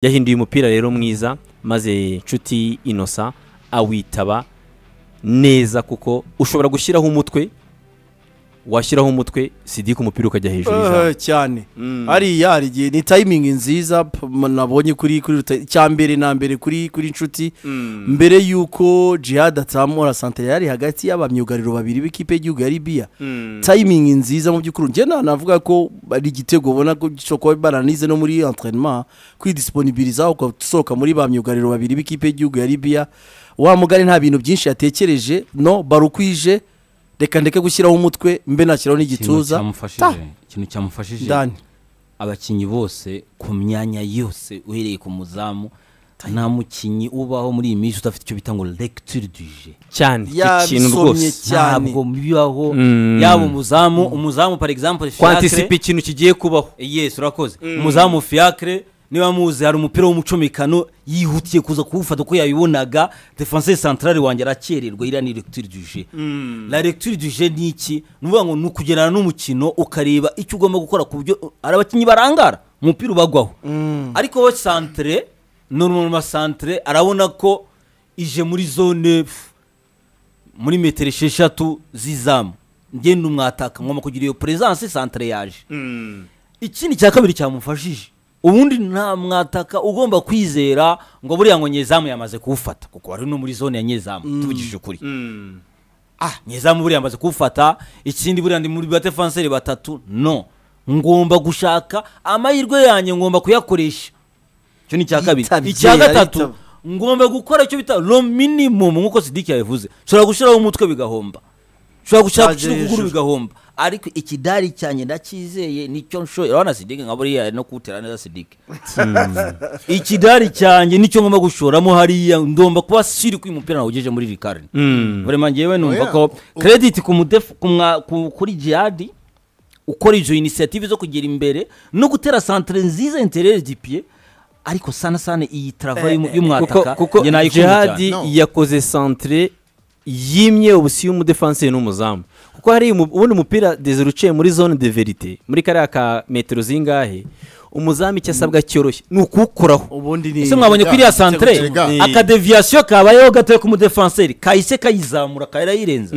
yahinduye umupira rero mwiza maze inshuti inosa awitaba neza kuko ushobora gushyiraho umutwe washyiraho umutwe sidike umupira ukajya hejuru y'izamu Eh, cyane hariya hari igihe ni tayimingi nziza p- m- nabonye kuri kuri ruta- icya mbere na mbere kuri kuri inshuti mbere y'uko jihad atsamura santere yari hagati y'abamyugariro babiri b'ikipe y'igihugu ya libiya tayimingi nziza mu by'ukuri njye nta- navuga ko ari igitego ubona ko gishobora kuba baranize no muri enterinema kwidisiponibiriza ugasohoka muri ba myugariro babiri b'ikipe y'igihugu ya libiya wa mugari nta bintu byinshi yatekereje no barukwije reka ndeke gushyiraho umutwe mbe nashyiraho ikintu n'igituza Ta. cyamufashije ikintu cyamufashije ndani abakinnyi bose ku myanya yose uhereye ku muzamu nta mukinnyi ubaho muri iyi minsi udafite icyo bita ngo lecture du jeu cyane ikintu yabisomye rwose cyane ntabwo bibaho Mm. yaba umuzamu umuzamu par exemple kwantisipa fiacre ikintu kigiye kubaho yes urakoze umuzamu fiacre niba muzi hari umupira w'umucomekano yihutiye kuza kuwufata uko yabibonaga defense centrale wanjye arakererwa iriya ni lecture du jeu la lecture du jeu ni iki ni ukuvuga ngo ni ukugendana n'umukino ukareba icyo ugomba gukora ku buryo hari abakinnyi barangara umupira ubagwaho ariko we centre normal centre arabona ko ije muri zone pf, muri metero esheshatu z'izamu ngenda umwataka ngomba kugira iyo peresanse santire yaje ikindi cya kabiri cyamufashije ubundi nta mwataka ugomba kwizera ngo buriya ngo nyezamu yamaze kuwufata kuko wari no muri zone ya nyezamu tuvugishije ukuri ah nyezamu buriya yamaze kuwufata ikindi buriya ndi muri batefanseri batatu no ngomba gushaka amahirwe yanjye ngomba kuyakoresha icyo ni icya kabiri Yitabye, icya gatatu arayitaba. ngomba gukora icyo bita lo minimum nk'uko sidiki yabivuze nshobora gushyiraho umutwe bigahomba nshobora gushaka Cyaje gushyira ukuguru hejuru. bigahomba ariko ikidari cyane ndacyizeye nicyo nshoye urabona sidiki nka buriya no kuwutera neza sidiki ikidari cyanjye nicyo ngomba gushoramo hariya ngomba kuba siri ko uyu mupira nawugejeje muri rikarine vraiment ngewe numva Oya. ko credit ku mudefu ku mwa- ku- kuri jihadi ukora izo inisiyative zo kugera imbere no gutera santere nziza interere dipiye ariko sana sana iyi tarava y'umu- kuko y'umwataka kuko njye nayikunda cyane jihadi yakoze santere yimye ubusiyo umudefanse n'umuzamu kuko hari umu- ubundi umupira dezere uciye muri zone de verite muri kariya ka metero zingahe umuzamu icyo asabwa cyoroshye ni ukuwukoraho ubundi ni ese mwabonye kuri iriya santere Rega, ni- akadeviyasiyo kabayeho gatoya k'umudefanseri kahise kayizamura karayirenza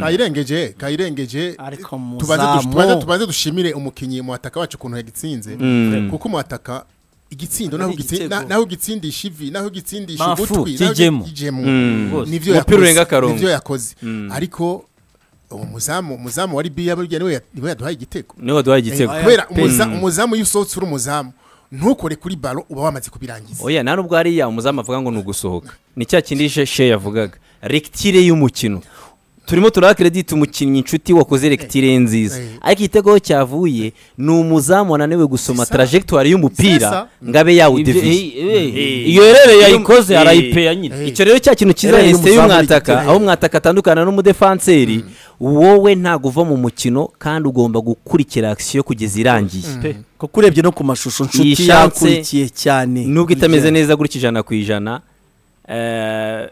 kayirengeje kayirengeje Ariko tubanze muzamu. dush- tubanze- tubanze dushimire umukinnyi muhataka wacu ukuntu yagitsinze kuko muhataka igitsindo naho Ari ugitsi- igitego. na- naho ugitsindisha ivi naho ugitsindisha Mafu, ugutwi naho kijemo. kijemo. Rwose. nivyo Umupira yakoze, urenga akarongo. nivyo yakoze ariko uwo muzamu umuzamu wa libiya burya niwe ya- niwe yaduhaye igitego niwe waduhaye igitego Eh, kubera umuza- umuzamu iyo usohotse uri umuzamu ntukore kuri baro uba wamaze kubirangiza oya nta nubwo hariya umuzamu avuga ngo ni ugusohoka ni cya kindi she she yavugaga rekitire y'umukino turimo turaha kredit umukinnyi inshuti wakoze rekitire nziza Eh. ariko igitego aho cyavuye ni umuzamu wananiwe gusoma Sisa. trajegitwari y'umupira Sisa. ngo abe Ibyo- yawudeviye eh, eh, Eh. iyo rero Iyo- yayikoze eh. arayipeya nyine Eh. icyo rero cya kintu cyiza Rero uyu yahise muzamu y'umwataka rigiteye. aho umwataka atandukana n'umudefanseri wowe ntabwo uva mu mukino kandi ugomba gukurikira akisiyo kugeza irangiye kuko urebye no ku mashusho Iyi inshuti shanse- yakurikiye cyane nubwo itameze neza gutya ijana ku ijana eh,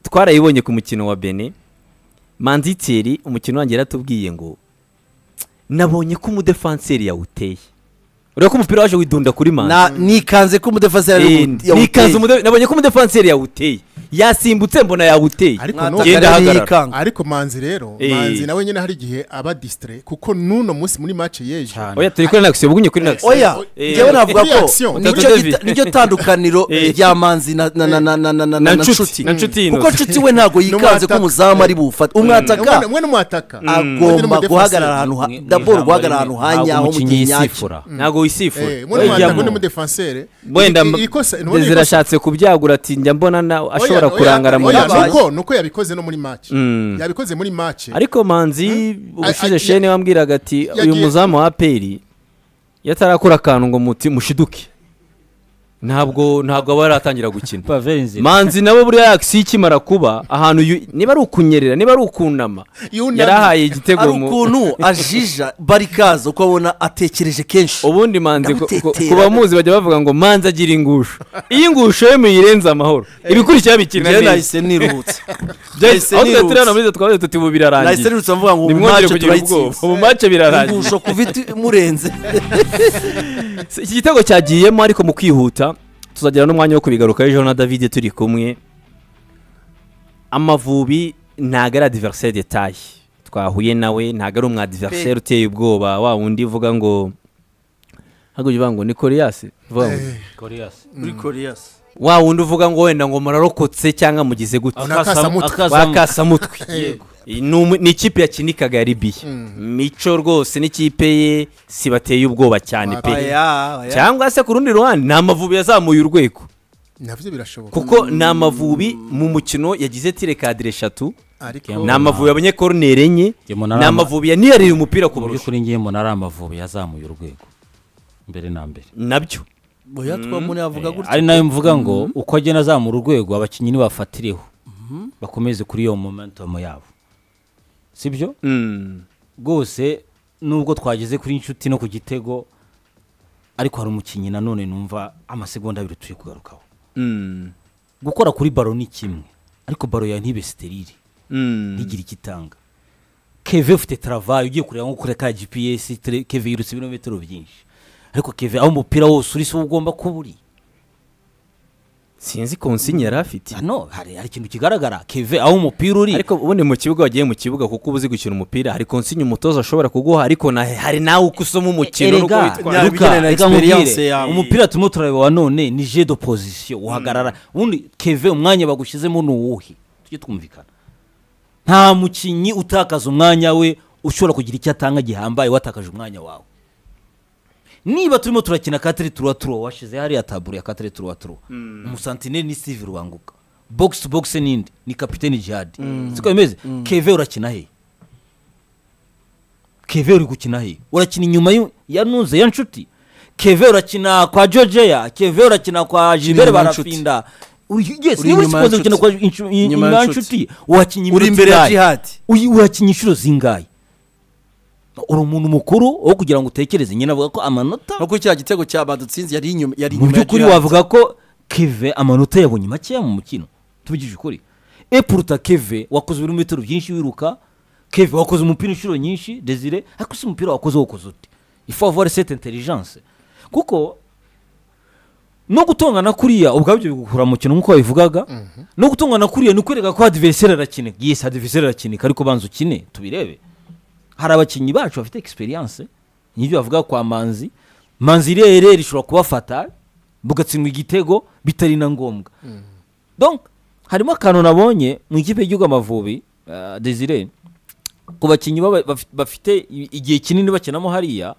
twarayibonye ku mukino wa bene manditeri umukino wanjye yaratubwiye ngo nabonye ko umudefanseri yawuteye ureba ko umupira waje widunda kuri manzi Na- nikanze ko umudefansi yari Eh, yawute- nikanze umude- nabonye ko umudefanseri yawuteye yasimbutse mbona yawuteye ariko Mwataka n'ubu Genda yari hagarara. yikanga. ariko manzi rero Eh. manzi nawe nyine hari igihe aba disitire kuko n'uno munsi muri mace y'ejo Cyane. oya turi kuri nagisiyo bugunye kuri nagisiyo oya Eh, njyewe navuga kuri ko action. nicyo Dr. gita- David. nicyo tandukaniro Eh. rya manzi na na- na- na- na- na- na- Na na Nshuti. nshuti Na Nshuti kuko Innocent. nshuti we ntabwo yikanze ko N'umwataka. umuzamu ari bufate umwataka umwe n'umwataka agomba guhagarara ahantu ha- daboro guhagarara ahantu hanyaho mu gihe nyacyo ntabwo wisifura mwataka Wejyamo. undi mudefansere wenda ndezera ashatse kubyagura ati njya mbona na ashobora kurangara mu oya, ntoki ntoki. nuko nuko yabikoze no muri mace yabikoze muri mace ariko manzi A- ubushize a- shene wambwiraga ati uyu yagiye- muzamu wa aperi yatarakora akantu ngo muti mushiduke ntabwo ntabwo aba yaratangira gukina manzi nawe buriya yakisi ikimara kuba ahantu yu- niba ari ukunyerera niba ari ukunama Yunamye. yarahaye igitego hari mu- ukuntu ajija barikaza uko abona atekereje kenshi ubundi manzi ku- ku- Ndamutetera. ku bamuzi bajya bavuga ngo manzi agira ingusho iyo ingusho ye muyirenze amahoro ibikurikira bikina njyewe neza nahise niruhutse Byahise- nahise aho twaterera nirutse. hano muri twabaye tuti ubu nahise birarangiye nirutse mvuga ngo ubu nimwongere mace kugira ubwoba turayitsinze ubu mace birarangiye ingusho ku biti murenze iki gitego cyagiyemo ariko mu kwihuta tuzagira n'umwanya wo kubigaruka ejo na david turi kumwe amavubi ntago ari adiveriseri detaye twahuye nawe ntago ari umwadiveriseri uteye ubwoba wa wundi uvuga ngo ntabwo uvuga ngo ni koreyasi vuga ngo koreyasi muri koreyasi wa wundi uvuga ngo wenda ngo murarokotse cyangwa mugize gute bakasamutwe Yego. Ni umu- ni ikipe yakinikaga ya ribiya mico rwose n'ikipe ye si bateye ubwoba cyane pe cyangwa se ku rundi ruhande ni amavubi yazamuye urwego nabyo birashoboka kuko ni amavubi mu mukino yagize tire kadire eshatu ariko ni amavubi yabonye koroneri enye Njye mbona ni ari ama- amavubi yaniyariye umupira ku mu burusha by'ukuri ngiye mbona ari amavubi yazamuye urwego mbere na mbere nabyo oya twamune yavuga gutya ari nayo mvuga ngo uko agenda azamura urwego abakinnyi nibafatireho bakomeze kuri iyo momentum yabo sibyo Mm. rwose nubwo twageze kuri inshuti no ku gitego ariko hari umukinnyi nanone numva amasegonda abiri turi kugarukaho Mm. gukora kuri baro ni kimwe ariko baro yawe ntibe sterire Mm. ntigire icyo itanga keve ufite taravaye ugiye kureba nko kure ka gps tere- keve yirutse ibirometero byinshi ariko keve aho umupira wose uri si wo ugomba kuba uri sinzi konsinyi yari afite hano hari hari ikintu kigaragara keve aho umupira uri ariko ubundi mu kibuga wagiye mu kibuga kuko uba uzi gukina umupira hari konsinyi umutoza ashobora kuguha ariko na- hari nawe uko usoma umukino n'uko Erega, witwara Nyabigere Luka, na reka nkubwire, experience yawe. umupira turimo turareba wa none ni je de position uhagarara ubundi keve umwanya bagushyizemo ni uwuhe tujye twumvikana nta mukinnyi utakaza umwanya we ushobora kugira icyo atanga gihambaye watakaje umwanya wawe niba turimo turakina katire turuwa turuwa washize hariya taburo ya katire turuwa turuwa umusantineri ni steve rubanguka bogisi bogisi n'indi ni kapitene jihadi siko bimeze keve urakina hehe keve uri gukina he urakina inyuma y'u- ya nuze ya nshuti keve urakina kwa georgeya keve urakina kwa jilbert inyuma ya nshuti. barafinda Uyu- yes Uri niba inyuma ya usikunze gukina nshuti. kwa inshu- i- Inyuma ya inyuma ya nshuti. nshuti wakinnye uri iminota imbere ya ingahe? jihadi Uyu- urakinya inshuro zingahe uri umuntu mukuru wo kugira ngo utekereze nyine avuga ko amanota no kuri cya gitego cya badutsinzi yari inyuma yari mu inyuma ya by'ukuri Gerard. wavuga ko keve amanota yabonye makeya mu mukino tubigije ukuri epuruta keve wakoze ibirometero byinshi wiruka keve wakoze umupira inshuro nyinshi desire ariko si umupira wakoze wokoze uti ifavore sete intelligence kuko no gutongana kuriya ubwabyo bigukura mu kintu nk'uko wabivugaga no gutongana kuriya ni ukwereka ko adiveriseri arakinika yesi adiveriseri arakinika ariko banza ukine tubirebe hari abakinnyi bacu bafite experience n'ibyo bavuga kwa manzi manzi irere rishobora kubafata bugatsindwa igitego bitari na ngombwa donc harimo akantu nabonye mu ikipe y'igihugu amavubi uh, desire ku bakinnyi baba- bafi- bafite i- igihe kinini bakinamo hariya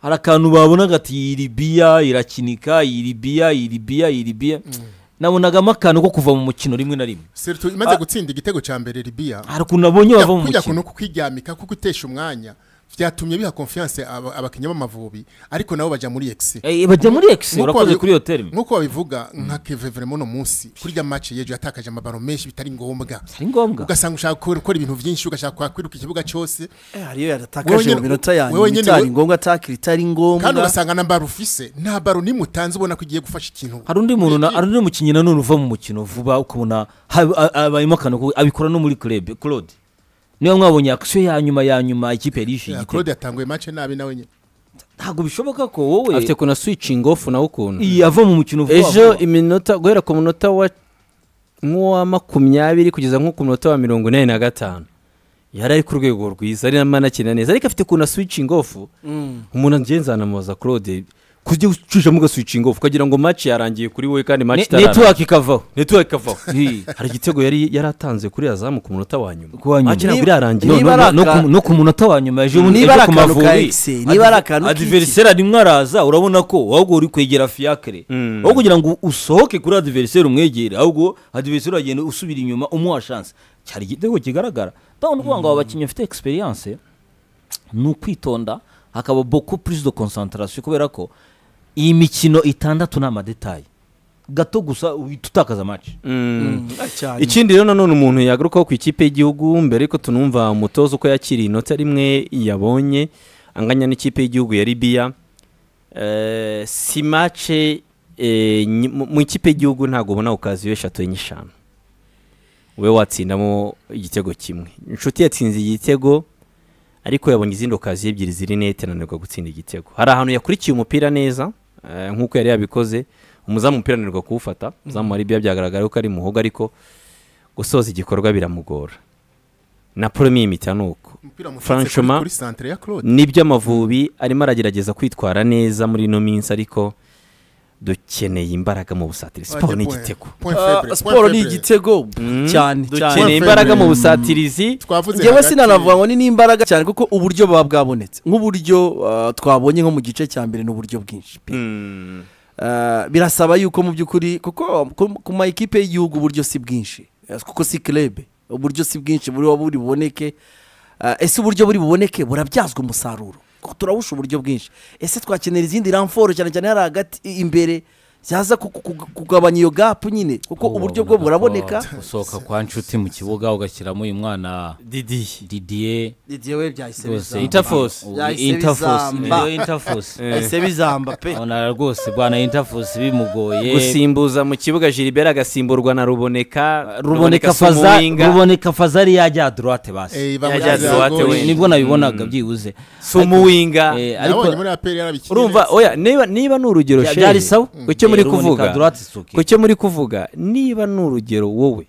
hari akantu babonaga ati iyi libiya irakinika iyi libiya iyi libiya iyi libiya nabonagamo akantu ko kuva mu mukino rimwe na rimwe Serutu imaze Ah. gutsinda igitego cya mbere libiya hari ukuntu nabonye bava mu kujya mukino kuno kukiryamika kuko utesha umwanya byatumye biha konfiyanse abakinnyi b'amavubi ariko nabo bajya muri egisi Eh, bajya muri ekisi Nk'uko urakoze babi- kuri iyo terime nk'uko babivuga nka keve veremo uno munsi kuri rya maci yejo yatakaje amabaro menshi bitari ngombwa ari ngombwa ugasanga ushaka gukora- gukora ibintu byinshi ugashaka kwakwiruka ikibuga cyose Eh, hariyo Wewe yaratakaje nyine- mu minota yanyu wewe nyine itari we- ngombwa atakira itari kandi ngombwa ugasanga na baro ufise nta baro nimwe utanze ubona ko igiye gufasha ikintu hari undi muntu na- hari undi mukinnyi nanone uva mu mukino vuba ukabona hab- a- abayemo akantu ko- abikora no muri club claude niba mwabonye akisiyo ya nyuma ya nyuma ikipe yari yishyuye Ya, igitego claude yatanguye mace nabi nawe nyine ntabwo bishoboka ko wowe afite kuna switching off nawe ukuntu iyi ava mu mukino vuba ejo vuba. iminota guhera ku munota wa nk'uwa makumyabiri kugeza nko ku munota wa mirongo inani na gatanu yari ari ku rwego rwiza ari namwe anakina neza ariko afite ukuntu switching off umuntu agenzanamubaza claude kujya ucishamo uga switching off ukagira ngo match yarangiye kuri wowe kandi match Ne- itararangiye network ikavaho network ikavaho Hi. hari igitego yari yaratanze kuri azamu ku munota wa nyuma Ku wa nyuma. akina Niba- kuri yarangiye No- niba no- ari no aka- ku- no ku munota wa nyuma ejo Niba ejo ari ku akantu Mavubi, ka Excel, niba ari akantu k'iki. adiveriseri arimwe araza urabona ko ahubwo uri kwegera fiacre aho kugira ngo usohoke kuri adiveriseri umwegere ahubwo adiveriseri uragenda usubira inyuma umuha chance cyari igitego kigaragara ndabona uvuga ngo aba bakinnyi bafite experience ni ukwitonda hakaba beaucoup plus de concentration kubera ko iyi mikino itandatu ni amadetaye gato gusa uhita utakaza match cyane ikindi rero nanone umuntu yagarukaho ku ikipe y'igihugu mbere yuko tunumva umutoza uko yakiriye inota rimwe yabonye anganya n'ikipe y'igihugu ya libiya Eh, si mace eh, nyi- mu mu ikipe y'igihugu ntabwo ubona ukaziyo eshatu enye eshanu we watsindamo igitego kimwe inshuti yatsinze igitego ariko yabonye izindi okaziyo ebyiri ziri nete ananirwa gutsinda igitego hari ahantu yakurikiye umupira neza eh, nk'uko yari yabikoze umuzamu umupira ananirwa kuwufata umuzamu wa libiya byagaragara ko ari muhogo ariko gusoza igikorwa biramugora na porome y'imitya ni uko umupira mutatse Franchement, kuri kuri centre ya Claude nibyo amavubi arimo aragerageza kwitwara neza muri ino minsi ariko dukeneye imbaraga mu busatiri siporo ni igitego Point Ah, faible, point siporo ni faible. igitego cyane cyane dukeneye imbaraga mu busatirizi twavuze ngewe hagati- sinanavuga ngo ni n'imbaraga cyane kuko uburyo buba bwabonetse nk'uburyo ah, twabonye nko mu gice cya mbere n'uburyo bwinshi pe. Mm. Ah, birasaba yuko mu by'ukuri kuko ku- ku ma ekipe y'igihugu uburyo si bwinshi Eh, kuko si kirebe uburyo si bwinshi buriba buri buboneke Ah, ese uburyo buri buboneke burabyazwa umusaruro kuko turabusha uburyo bwinshi ese twakenera izindi ramforo cyane cyane hari hagati i- imbere zaza ku- ku- ku- kugabanya iyo gapu nyine kuko uburyo bwo buraboneka gusohoka kwa nshuti mu kibuga ugashyiramo uyu mwana didi didier igihe byahise rwose bizamba. interforce Yahise interforce bizamba. niyo interforce yahise bizamba pe ubona rwose bwana interforce bimugoye gusimbuza mu kibuga Gilbert agasimburwa na Ruboneka ruboneka si faza umuwinga. ruboneka faza ari yajya droite basi Eh, bamugize Yajyaze ya iwate gauche. we. nibwo nabibonaga byibuze si umuwinga Eh, ariko nabonye muri APR yarabikinnye urumva neza. oya niba niba ni urugero Bya- shehe, byari sawa ku cyo muri Eh, ruboneka kuvuga droite isuke. ku cyo muri kuvuga niba ni urugero wowe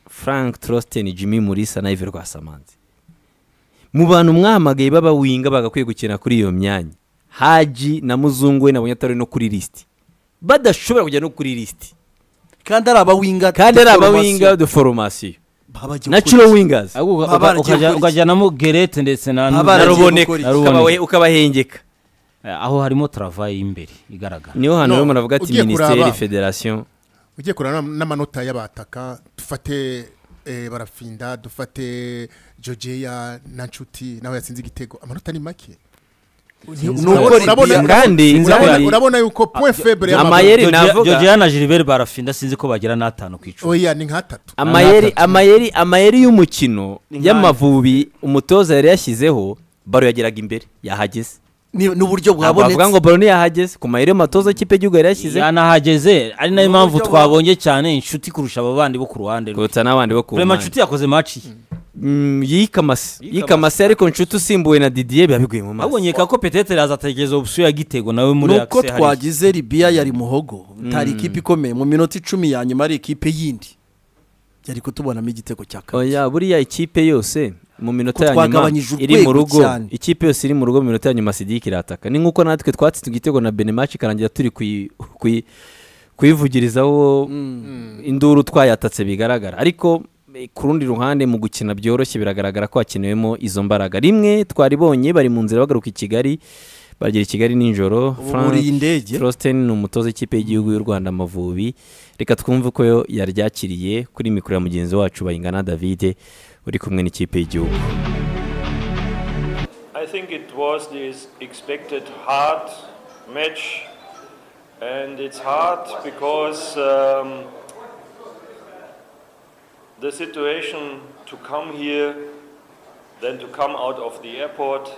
frank trostin jimmy murisa na ive rwasamanzi mu bantu mwamagaye b'abawinga bagakwiye gukina kuri iyo myanya haji na muzungu we nabonye atari no kuri lisiti badashobora kujya no kuri lisiti kandi ari abawinga kandi ari abawinga de foromasiyo natural wingers Ahubwo uka- Baba uka- baragiye ukajya- gukora iki? ukajyanamo gerete ndetse na Baba na baragiye Robo- naruboneka gukora iki? ukabawe- ukabahengeka Eh, aho harimo travayi y'imbere igaragara niho hantu No, rero muravuga ati ugiye minisiteri kuraba. federasiyo ugiye kureba n'am- n'amanota y'abataka dufate eh, barafinda dufate jojeya na nshuti nawe yatsinze igitego amanota ni make ukora Urabona- ibya- kandi urabona- kandi- urabona yuko point faible amayeri y'Amavubi- Jerry navuga- georgia na gilbert barafinda sinzi ko bagera n'atanu ku icumi oya ni nk'atatu amayeri atatu. amayeri amayeri y'umukino Ni nk'ayo. y'amavubi umutoza yari yashyizeho baro yageraga imbere yahageze n'uburyo Ntabwo bavuga ngo bwabonetse baro ntiyahageze ku mayeri y'umutoza w'ikipe y'igihugu yari yashyize yanahageze ari nayo Mu mpamvu buryo bwa- twabonye cyane inshuti kurusha aba bandi bo ku ruhande rwe kuruta n'abandi bo ku kurema mpande. inshuti yakoze maci ye Mm, yikamase Yikamase. yikamase ariko nshuti usimbuwe na didier biba biguye mu maso abonye ka ko petetere azategereza opusiyo ya gitego nawe muri nuko akise hariya. twagize ribiya yari muhogo itari ikipe ikomeye mu minota icumi ya nyuma ari ikipe yindi yari kutubonamo igitego cya kabiri oya buriya ikipe yose mu minota Ko ya nyuma twagabanyije iri mu urwego rugo cyane. ikipe yose iri mu rugo mu minota ya nyuma sidiki irataka ni nk'uko natwe twatsinze igitego na benemaci ikarangira turi kuyi- kuyi- kuyivugirizaho induru twayatatse bigaragara ariko eh, ku rundi ruhande mu gukina byoroshye biragaragara ko hakenewemo izo mbaraga rimwe twaribonye bari mu nzira bagaruka i kigali bagera i kigali nijoro ubu Frank- buriye indege Trostin ni umutoza w'ikipe y'igihugu y'u Rwanda Amavubi reka twumve uko yo yaryakiriye kuri mikoro ya mugenzi wacu Bayingana David uri kumwe n'ikipe y'igihugu I think it was this expected hard match, and it's hard because um, the situation to come here, then to come out of the airport,